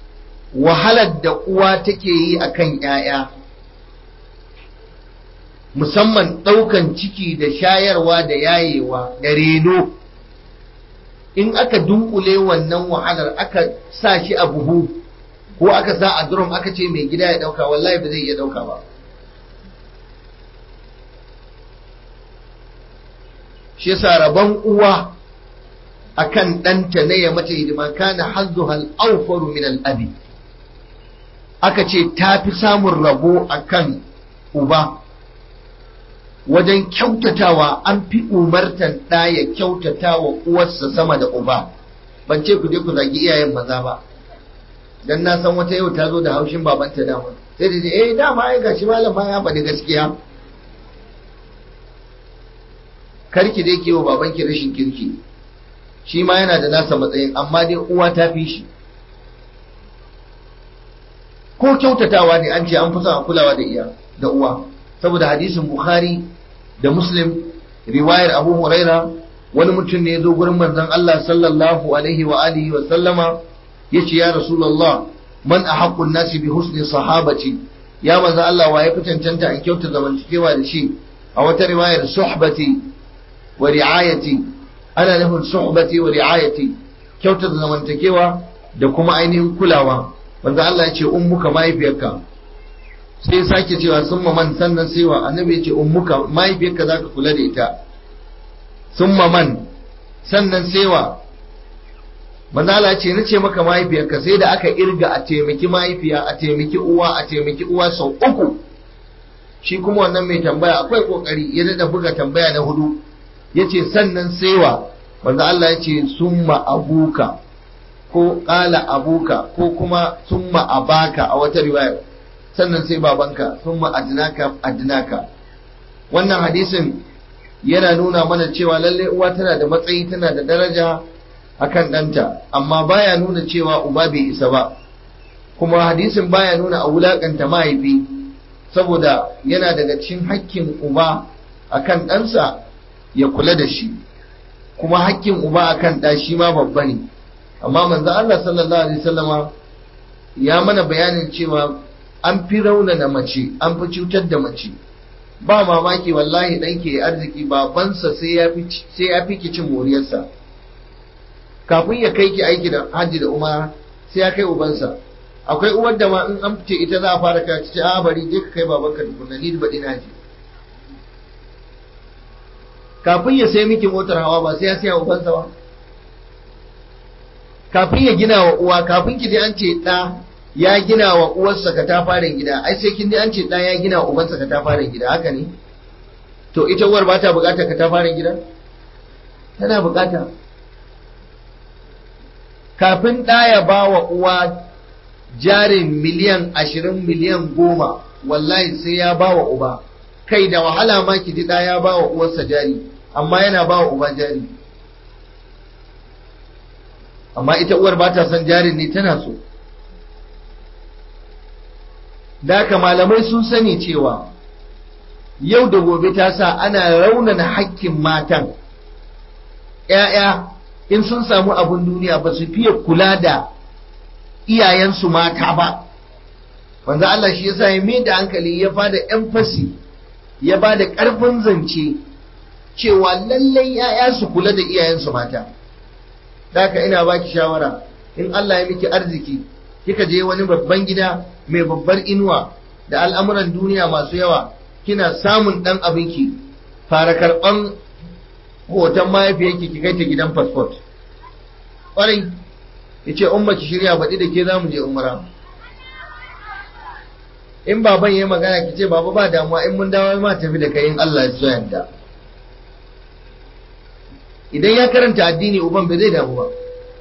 wahalar da uwa take yi a kan ‘ya'ya musamman ɗaukan ciki da shayarwa da yayewa da reno in aka dunkule wannan wahalar aka sa shi a buhu ko aka sa a drum aka ce mai gida ya ɗauka wallahi ba zai iya ɗauka ba shi yasa rabon uwa akan ɗanta na ya mace hidima kana hazzuha al-awfaru min al-abi aka ce ta fi samun rabo akan uba wajen kyautatawa an fi umartan ɗa ya kyautata wa uwarsa sama da uba ban ce ku je ku zagi iyayen maza ba dan na san wata yau ta zo da haushin babanta dama sai da eh dama ai gashi malam ya faɗi gaskiya karki dai ke wa babanki rashin kirki shi ma yana da nasa matsayin amma dai uwa ta fi shi ko kyautatawa ne an ce an fi son a kulawa da iya da uwa saboda hadisin bukhari da muslim riwayar abu huraira wani mutum ne ya zo gurin manzon Allah sallallahu alaihi wa alihi wa sallama yace ya rasulullah man ahaqqun nasi bi husni sahabati ya manzon Allah wa ya fi cancanta an kyauta zamantakewa da shi a wata riwayar suhbati wa ri'ayati ana nufin suhbati wa ri'ayati kyauta zamantakewa da kuma ainihin kulawa manzon Allah ya ce ummuka mahaifiyarka sai ya sake cewa sun man sannan sai wa annabi ya ce ummuka mahaifiyarka za ka kula da ita sun man sannan sai wa manzala ce na ce maka mahaifiyarka sai da aka irga a taimaki mahaifiya a taimaki uwa a taimaki uwa sau uku shi kuma wannan mai tambaya akwai kokari ya da buga tambaya na hudu ya ce sannan sai wa manzo Allah ya ce summa abuka ko kala abuka ko kuma summa abaka a wata riwayar sannan sai babanka sun adnaka adnaka wannan hadisin yana nuna mana cewa lalle uwa tana da matsayi tana da daraja akan ɗanta amma baya nuna cewa uba bai isa ba kuma hadisin baya nuna a wulakanta mahaifi saboda yana daga cikin hakkin uba akan ɗansa ya kula da shi kuma hakkin uba akan ɗa shi ma babba ne amma manzo Allah sallallahu alaihi wasallama ya mana bayanin cewa an fi raunana mace an fi cutar da mace ba mamaki wallahi ɗanke ya arziki babansa sai ya fi ki cin moriyarsa kafin ya kai ki aiki da hajji da umara sai ya kai ubansa akwai uwar da ma in an fice ita za a fara ka ce a bari je ka kai babanka tukunna ni baɗi na je kafin ya sai miki motar hawa ba sai ya siya ubansa ba kafin ya gina wa uwa kafin ki je an ce ɗa ya gina wa uwarsa katafaren gida ai sai kin ji an ce ɗa ya gina wa ubansa katafaren gida haka ne to ita uwar ba ta buƙatar katafaren gida tana buƙata kafin ɗa ya ba wa uwa jarin miliyan ashirin miliyan goma wallahi sai ya ba wa uba kai da wahala ma ki ji ɗa ya ba wa uwarsa jari amma yana ba wa uba jari amma ita uwar ba ta son jarin ne tana so Daka malamai sun sani cewa yau da gobe ta sa ana raunana hakkin matan ‘ya'ya in sun samu abin duniya ba su fiye kula da iyayensu mata ba wanda Allah shi yasa ya mai da hankali ya bada emphasis ya bada ƙarfin zance cewa lallai ‘ya'ya su kula da iyayensu mata Daka ina baki shawara in Allah ya miki arziki kika je wani babban gida mai babbar inuwa da al'amuran duniya masu yawa kina samun ɗan abinki fara karɓan hoton mahaifiyarki ki kai ta gidan fasfot ƙwarai ya ce umma ki shirya baɗi da ke za mu je umara in baban ya magana ki ce baba ba damuwa in mun dawo ma tafi da kai in Allah ya so yadda idan ya karanta addini uban bai zai damu ba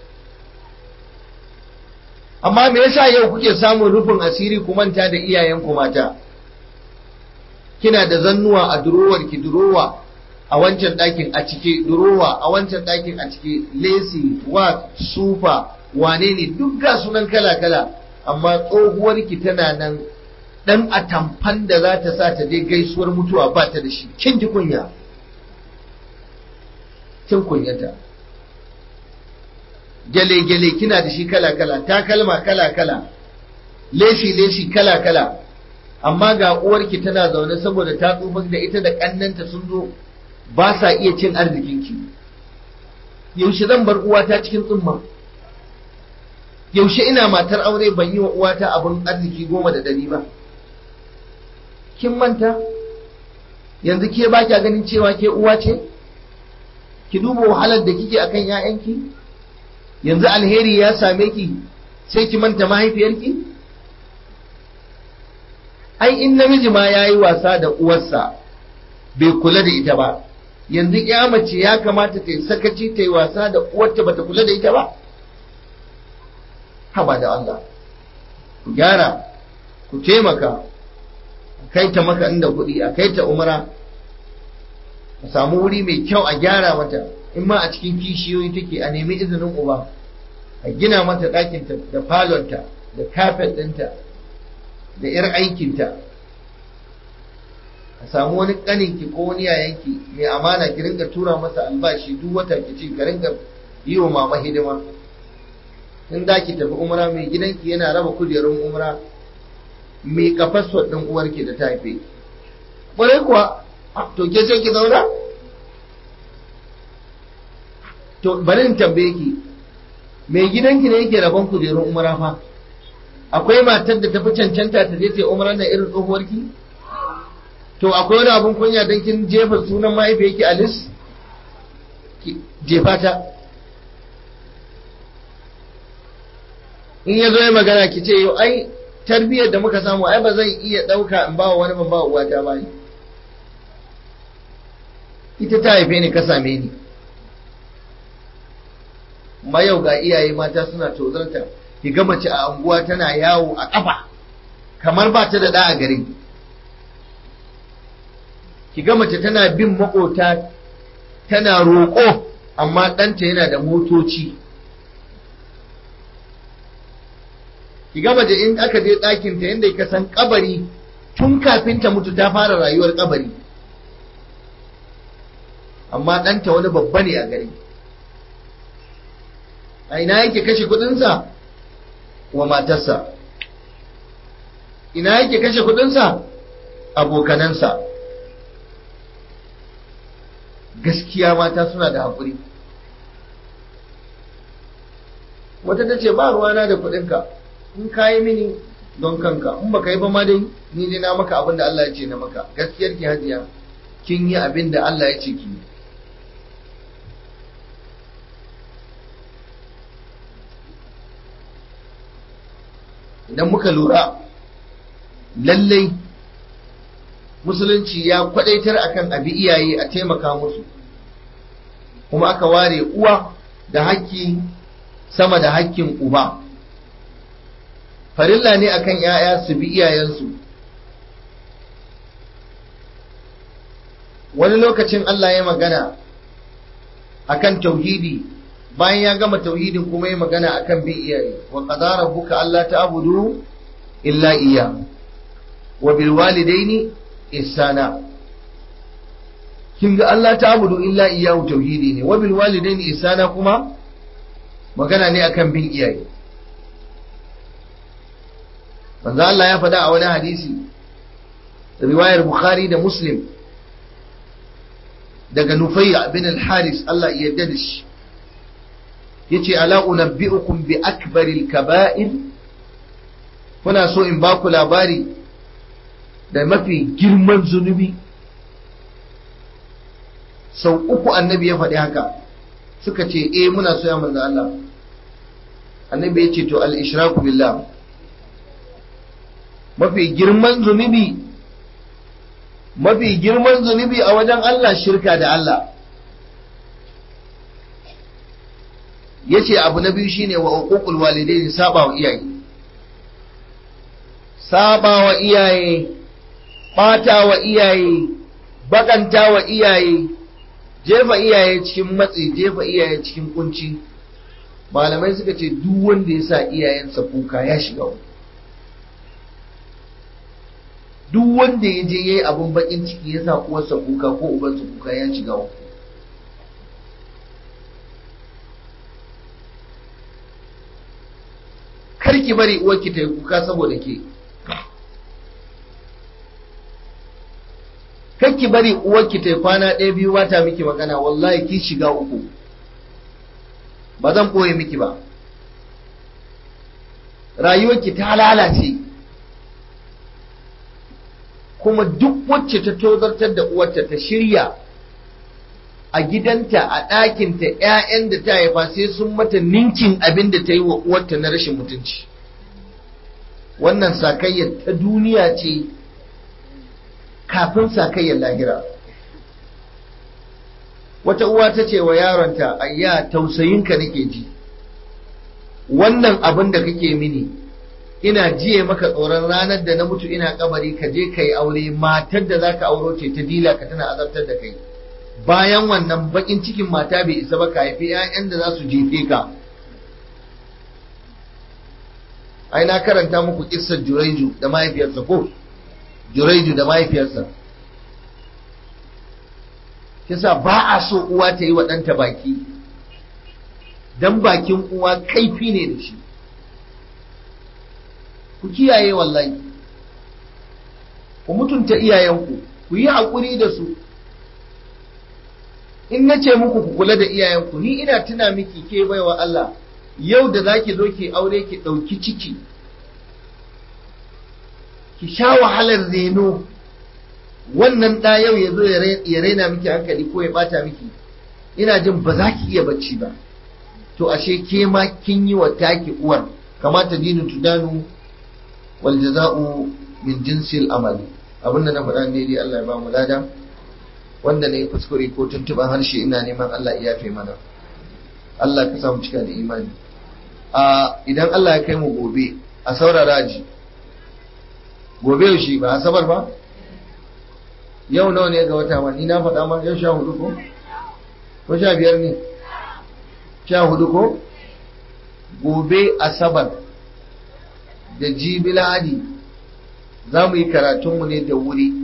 amma me yasa yau kuke samun rufin asiri ku manta da iyayenku mata kina da zannuwa a durowar ki durowa a wancan ɗakin a cike durowa a wancan ɗakin a cike lesi wa sufa wane ne duk ga sunan kala kala amma tsohuwar ki tana nan dan atamfan da za ta sa ta je gaisuwar mutuwa ba ta da shi kin ji kunya kin kunyata gyale-gyale kina da shi kala-kala takalma kala-kala leshi-leshi kala-kala amma ga uwarki tana zaune saboda ta tsufa da ita da kannanta sun zo ba sa iya cin arzikinki yaushe zan bar uwata cikin tsumma yaushe ina matar aure ban yi wa uwata abin arziki goma da ɗari ba kin manta yanzu ke ba kya ganin cewa ke uwa ce ki duba wahalar da kike akan 'ya'yanki yanzu alheri ya same ki sai ki manta mahaifiyarki ai in namiji ma ya yi wasa da uwarsa bai kula da ita ba yanzu ya mace ya kamata ta yi sakaci ta yi wasa da uwarta bata kula da ita ba haba da Allah ku gyara ku taimaka a kai ta maka inda kuɗi a kai ta umara a samu wuri mai kyau a gyara mata in ma a cikin kishiyoyi take a nemi izinin uba a gina mata ɗakinta da falonta da kafet ɗinta da 'yar aikinta a samu wani ƙaninki ko wani yayanki mai amana ki ringa tura masa albashi duk wata ki ce ka ringa yi wa mama hidima in da ki tafi umra mai gidanki yana raba kujerun umra mai kafaswa ɗin uwarki da ta haife ƙwarai kuwa to ke sai ki zauna to bari in tambaye ki mai gidanki ne yake rabon kujerun umra fa akwai matar da tafi cancanta ta je ta umra na irin tsohuwarki to akwai wani abun kunya don kin jefa sunan mahaifiyarki a lis jefa ta in ya zo ya magana ki ce yau ai tarbiyyar da muka samu ai ba zan iya ɗauka in ba wa wani ban ba uwata ba ita ta haife ni ka same ni ma yau ga iyaye mata suna tozarta ki ga mace a anguwa tana yawo a ƙafa kamar ba ta da ɗa a gari ki ga mace tana bin maƙota tana roƙo amma ɗanta yana da motoci ki ga mace in aka je ɗakinta yadda ka san kabari tun kafin ta mutu ta fara rayuwar kabari amma ɗanta wani babba ne a gari a ina yake kashe kudinsa wa matarsa ina yake kashe kudinsa abokanansa gaskiya mata suna da haƙuri wata ta ce ba ruwana da kudinka in ka yi mini don kanka in baka yi ba ma dai ni dai na maka abin da Allah ya ce na maka gaskiyar ki hajiya kin yi abin da Allah ya ce ki yi idan muka lura lallai musulunci ya kwadaitar akan abi iyaye a taimaka musu kuma aka ware uwa da hakki sama da hakkin uba farilla ne akan ‘ya'ya su bi iyayensu wani lokacin Allah ya magana akan tauhidi bayan ya gama tauhidin kuma ya magana akan bin iyaye wa qadara rabbuka alla ta'budu illa iya wa bil walidaini ihsana kin ga Allah ta'budu illa iya tauhidi ne wa bil walidaini ihsana kuma magana ne akan bin iyaye manzo Allah ya faɗa a wani hadisi riwayar Bukhari da Muslim daga Nufayya bin al-Haris Allah ya yarda da shi yace ala unabbi'ukum bi akbaril kaba'ir kuna so in baku labari da mafi girman zunubi sau uku annabi ya faɗi haka suka ce eh muna so ya manzo Allah annabi ya ce to al-ishraku billah mafi girman zunubi mafi girman zunubi a wajen Allah shirka da Allah yace abu na biyu shine wa uququl walidaini saba wa iyaye saba wa iyaye bata wa iyaye bakanta wa iyaye jefa iyaye cikin matsi jefa iyaye cikin kunci malamai suka ce duk wanda ya sa iyayensa kuka ya shiga wani duk wanda ya je ya yi abin bakin ciki ya sa uwarsa kuka ko ubansa kuka ya shiga wani kar ki bari uwarki ta yi kuka saboda ke kakki bari uwarki ta kwana ɗaya biyu ba ta miki magana wallahi ki shiga uku ba zan ɓoye miki ba rayuwarki ta lalace kuma duk wacce ta tozartar da uwarta ta shirya a gidanta a ɗakinta ‘ya'yan da ta haifa sai sun mata ninkin abin da ta yi wa uwarta na rashin mutunci wannan sakayyar ta duniya ce kafin sakayyar lahira wata uwa ta ce wa yaronta ayya tausayinka nake ji wannan abin da kake mini ina jiye maka tsoron ranar da na mutu ina kabari ka je ka yi aure matar da za ka auro ce ta dila ka tana azabtar da kai bayan wannan bakin cikin mata bai isa ba ka haifi 'ya'yan da za su jefe ka ai na karanta muku kissar juraiju da mahaifiyarsa ko juraiju da mahaifiyarsa kisa ba a so uwa ta yi wa ɗanta baki dan bakin uwa kaifi ne da shi ku kiyaye wallahi ku mutunta iyayenku ku yi haƙuri da su in na ce muku ku kula da iyayenku ni ina tuna miki ke baiwa Allah yau da za ki zo ki aure ki ɗauki ciki ki sha wahalar reno wannan ɗa yau ya zo ya raina miki hankali ko ya ɓata miki ina jin ba za ki iya bacci ba to ashe ke ma kin yi wa taki uwar kamata dinu tudanu wal jaza'u min jinsil amali abinda na faɗa ne dai Allah ya ba mu lada wanda ne kuskure ko tuntuban harshe ina neman Allah ya yafe mana Allah ka samu cika da imani a idan Allah ya kai mu gobe a saurara ji gobe yaushe ba asabar ba yau nawa ne ga wata ma ni na faɗa ma yau sha hudu ko ko sha biyar ne sha hudu ko gobe asabar da jibi lahadi za mu yi karatunmu ne da wuri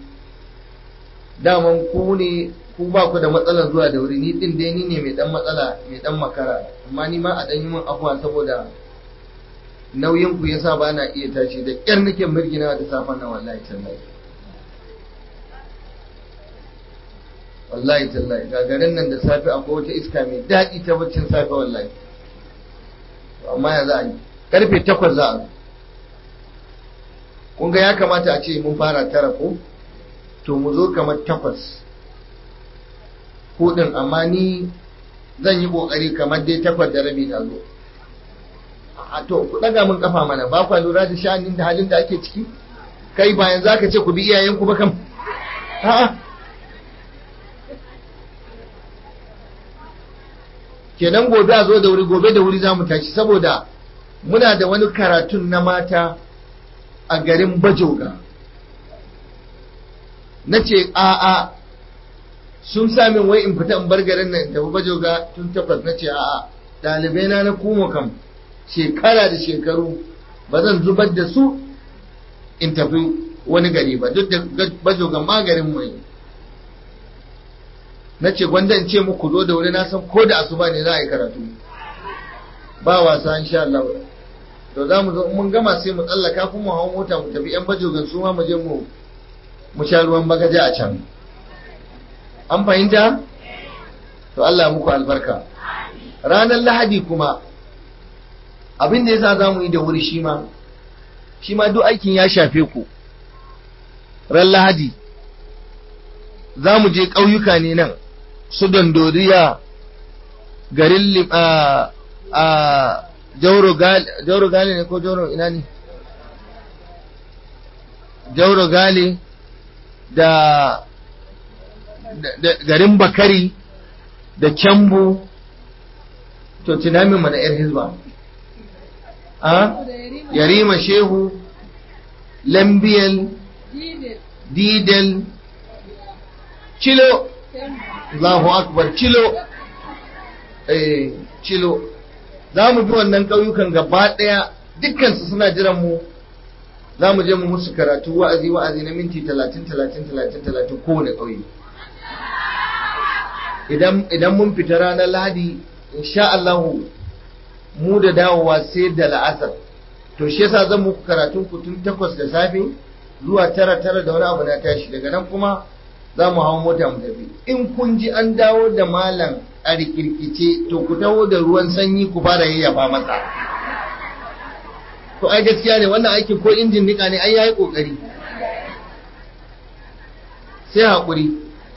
daman ku ne ku ba ku da matsalar zuwa da wuri ni din dai ni ne mai dan matsala mai dan makara amma ni ma a dan yi min afuwa saboda nauyin ku yasa ba na iya tashi da kyar nake mirgina da safan nan wallahi tallahi wallahi tallahi gagarin nan da safe akwai wata iska mai daɗi ta baccin safe wallahi amma ya za a yi karfe takwas za a zo kun ga ya kamata a ce mun fara tara ko to mu zo kamar takwas hudun amma ni zan yi kokari kamar dai takwas da rabi na zo a to ku daga mun kafa mana ba kwa lura da sha'anin da halin da ake ciki kai bayan za ka ce ku bi iyayenku ba kam a'a kenan gobe a zo da wuri gobe da wuri za mu tashi saboda muna da wani karatun na mata a garin bajoga na ce a'a sun sami wai in fita in bar garin nan tafi bajoga tun takwas na ce a'a ɗalibai na na kuma kam shekara da shekaru ba zan zubar da su in tafi wani gari ba duk da bajoga ma garin mai na ce gwanda in ce muku zo da wuri na san ko da asuba ne za a yi karatu ba wasa insha Allah to za mu zo mun gama sai mu tsallaka kuma hawan mota mu tafi yan bajogan su ma mu je mu mu sha ruwan bagaje a can an fahimta to Allah muku albarka ranar lahadi kuma abin da yasa za mu yi da wuri shi ma shi ma duk aikin ya shafe ku ran lahadi za mu je ƙauyuka ne nan su dandoriya garin a a jauro gali ne ko jauro ina ne jauro gali da garin bakari da kyambu to tunamin mana yar hizba a yarima shehu lambiyal didel cilo Allahu akbar cilo eh cilo za mu bi wannan ƙauyukan gaba ɗaya dukkansu suna jiran mu za mu je mu musu karatu wa'azi wa'azi na minti talatin talatin talatin talatin kowane ƙauye idan mun fita ranar lahadi insha Allahu mu da dawowa sai da la'asar to shi yasa zan muku karatun ku tun takwas da safe zuwa tara tara da wani abu na tashi daga nan kuma za mu hau mota mu tafi in kun ji an dawo da malam a rikirkice to ku taho da ruwan sanyi ku fara yayyafa masa to ai gaskiya ne wannan aikin ko injin nika ne ai yayi kokari sai haƙuri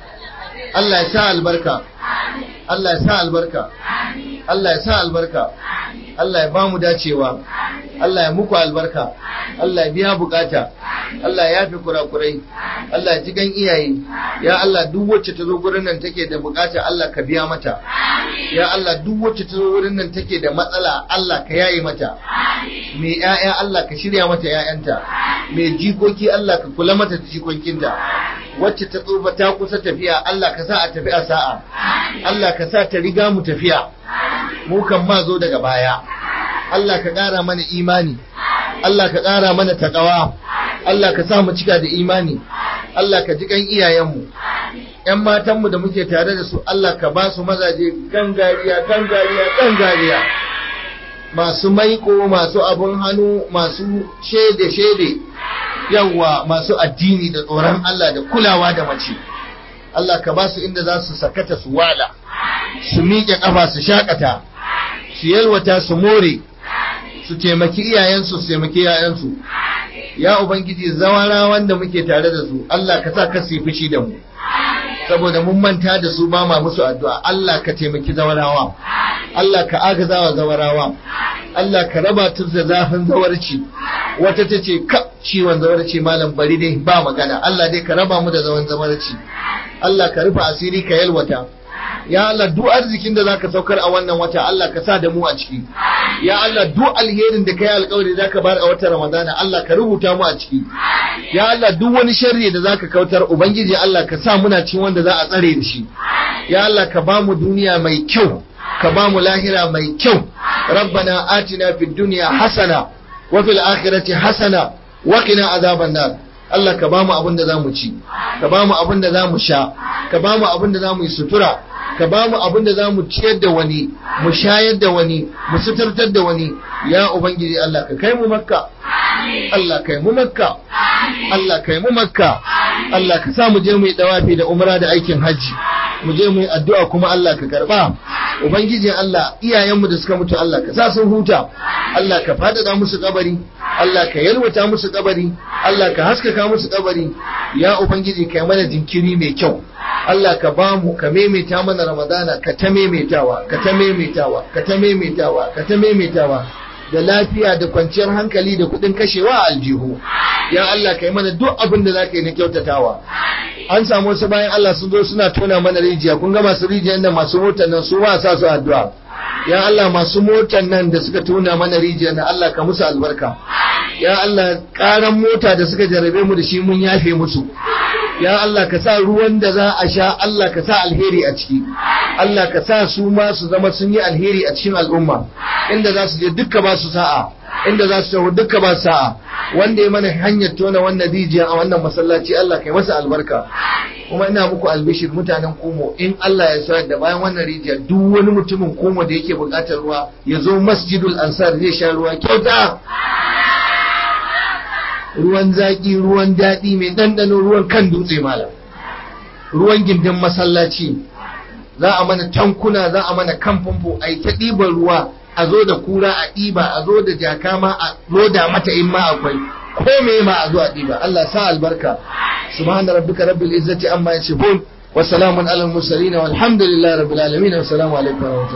Allah ya sa albarka Allah ya sa albarka Allah ya sa albarka Allah ya ba mu dacewa Allah ya muku albarka Allah ya biya bukata Allah ya yafi kurakurai Allah ya ji gan iyaye ya Allah duk wacce ta zo gurin nan take da bukata Allah ka biya mata ya Allah duk wacce ta zo gurin nan take da matsala Allah ka yaye mata mai ƴaƴa Allah ka shirya mata ƴaƴanta mai jikoki Allah ka kula mata da jikokinta wacce ta tsufa ta kusa tafiya Allah ka sa a tafi a sa'a Allah ka sa ta riga mu tafiya mu kan ma zo daga baya Allah ka ƙara mana imani Allah ka ƙara mana taƙawa Allah ka sa mu cika da imani Allah ka ji kan iyayenmu ‘yan matanmu da muke tare da su Allah ka ba su mazaje gangariya gangariya gangariya masu maiko masu abun hannu masu shede shede yawwa masu addini da tsoron Allah da kulawa da mace Allah ka ba su inda za su sakata su wala su miƙe ƙafa su shakata su yalwata su more su taimaki iyayensu su taimaki yayansu ya ubangiji zawara wanda muke tare da su Allah ka sa ka su fushi da mu saboda mun manta da su ba ma musu addu'a Allah ka taimaki zawarawa Allah ka agazawa zawarawa Allah ka raba tu da zafin zawarci wata ta ce ka ciwon zawarci malam bari dai ba magana Allah dai ka raba mu da zaman zawarci Allah ka rufe asiri ka yalwata ya Allah duk arzikin da zaka saukar a wannan wata Allah ka sa da mu a ciki ya Allah duk alherin da kai alƙawari zaka bar a watan Ramadana Allah ka rubuta mu a ciki ya Allah duk wani sharri da zaka kautar ubangiji Allah ka sa muna cikin wanda za a tsare da shi ya Allah ka ba mu duniya mai kyau ka ba mu lahira mai kyau rabbana atina fid dunya hasana wa fil akhirati hasana wa qina azaban nar Allah ka ba mu abin da za mu ci ka ba mu abin da za mu sha ka ba mu abin da za mu yi sutura ka ba mu abin da za mu ciyar da wani mu shayar da wani mu suturtar da wani ya ubangiji Allah ka kai mu makka Allah kai mu makka Allah kai mu makka Allah ka sa mu je mu yi dawafi da umra da aikin hajji mu je mu yi addu'a kuma Allah ka karba ubangiji Allah iyayenmu da suka mutu Allah ka sa sun huta Allah ka fadada musu kabari Allah ka yalwata musu kabari Allah ka haskaka musu kabari ya ubangiji kai mana jinkiri mai kyau Allah ka ba mu ka maimaita mana Ramadana ka ta maimaitawa ka ta maimaitawa ka ta maimaitawa ka ta maimaitawa da lafiya da kwanciyar hankali da kuɗin kashewa a aljihu ya Allah ka yi mana duk abin da za ka yi na kyautatawa an samu wasu bayan Allah sun zo suna tona mana rijiya kun ga masu rijiyar da masu motar nan su ma sa su addu'a ya Allah masu motar nan da suka tona mana rijiyar nan Allah ka musu albarka ya Allah karan mota da suka jarabe mu da shi mun yafe musu ya Allah ka sa ruwan da za a sha Allah ka sa alheri a ciki Allah ka sa su ma su zama sun yi alheri a cikin al'umma inda za su je dukka ba su sa'a inda za su taho dukka ba su sa'a wanda ya mana hanyar tona wannan rijiya a wannan masallaci Allah kai masa albarka kuma ina muku albishir mutanen Kumo in Allah ya sa da bayan wannan rijiya duk wani mutumin Kumo da yake buƙatar ruwa ya zo Masjidul Ansar zai sha ruwa kyauta ruwan zaƙi ruwan daɗi mai ɗanɗano ruwan kan dutse malam ruwan gindin masallaci za a mana tankuna za a mana kan famfo a yi ta ɗiban ruwa a zo da kura a ɗiba a zo da jaka ma a loda mata in ma akwai ko me ma a zo a ɗiba Allah sa albarka subhana rabbika rabbil izzati amma yasifun wa salamun alal mursalin walhamdulillahi rabbil alamin assalamu alaikum wa